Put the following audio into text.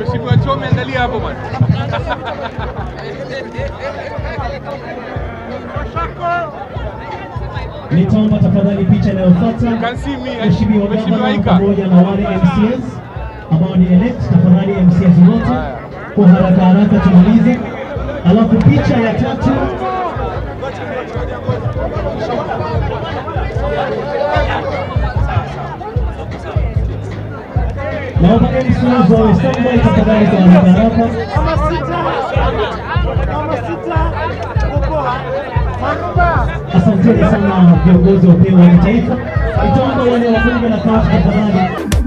Mheshimiwa Chome, angalia hapo bwana. Nitaomba tafadhali picha inayofuata Can see me, Mheshimiwa Mheshimiwa Gavana Ika. pamoja na wale MCS ambao ni elect, tafadhali MCS wote Haya. kwa haraka haraka tumalize, alafu picha ya tatu naomba MCS wawe standby tafadhali kwa haraka haraka. Asanteni sana viongozi wa upeo wa kitaifa. Nitaomba wale wabunge na kafu tafadhali